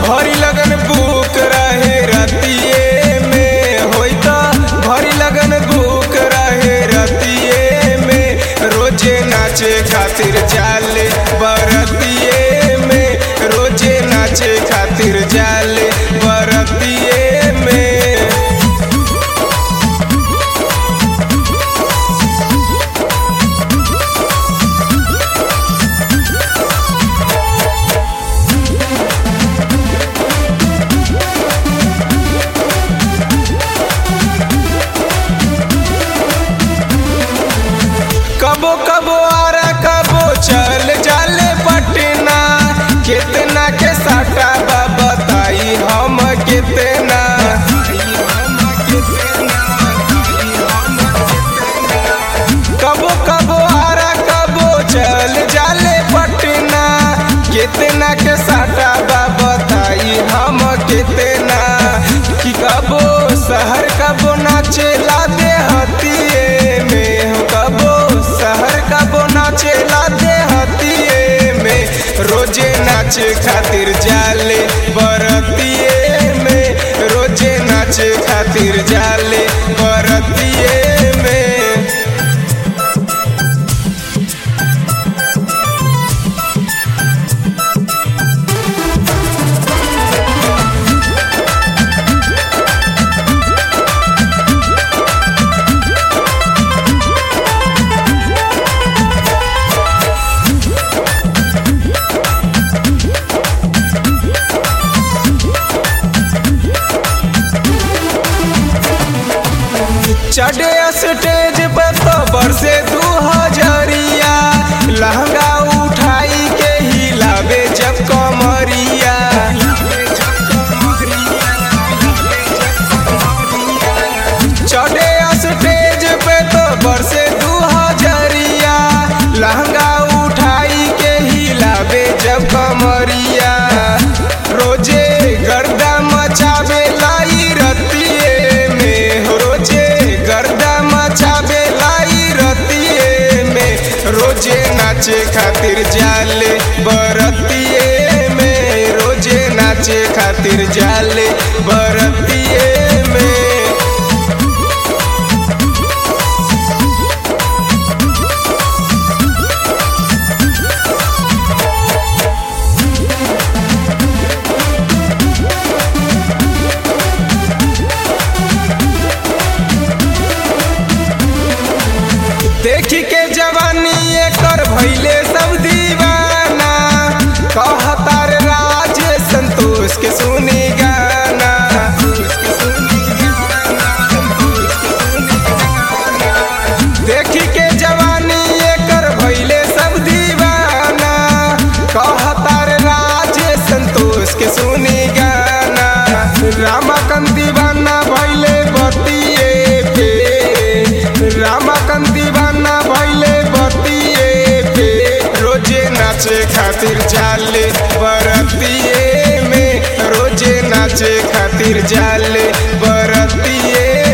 भरी लगन बुक रहे रतिये में होई त भरी लगन बुक रहे रतिये में रोजे नाचे खातिर जाले बरतिये में रोजे नाचे खातिर जाले बरतिये में कबो कबो आरा कबो चल जाले पटना कितना के साटा बा बताई हम कितना कबो कबो आरा कबो चल जाले पटना कितना के साटा बा बताई हम कितना कि कबो शहर कबो नाचे ला दे हतिए में हो कबो शहर कबो नाचे ला दे हतिए में रोजे नाचे खातिर जाले बरतिए में रोजे नाचे खातिर जाले बरतिए में चढ़े स्टेज पे तो बरसे दू हजरिया लहंगा उठाई के हिलावे जब कमरिया चढ़े स्टेज पे तो बरसे दू हजरिया लहंगा उठाई के हिलावे जब कमरिया रोजे गर्दा मचावे लाई रतिए में हो रोजे गर्दा मचावे लाई रतिए में रोजे नाचे खातिर जाले बरतिए में रोजे नाचे खातिर जाले बरतिए में देखी के जवानी एकर भैले सब दीवाना कहतार राज संतोष के सुनी गाना देखी के जवानी एकर भैले सब दीवाना कहतार राज संतोष के सुनी गाना रामाकंद दीवाना भैले बतिए पे रामाकंद दीवाना भैले बतिए पे रोजे नाचे खातिर जाले बरतिए में रोजे नाचे खातिर जाले बरतिए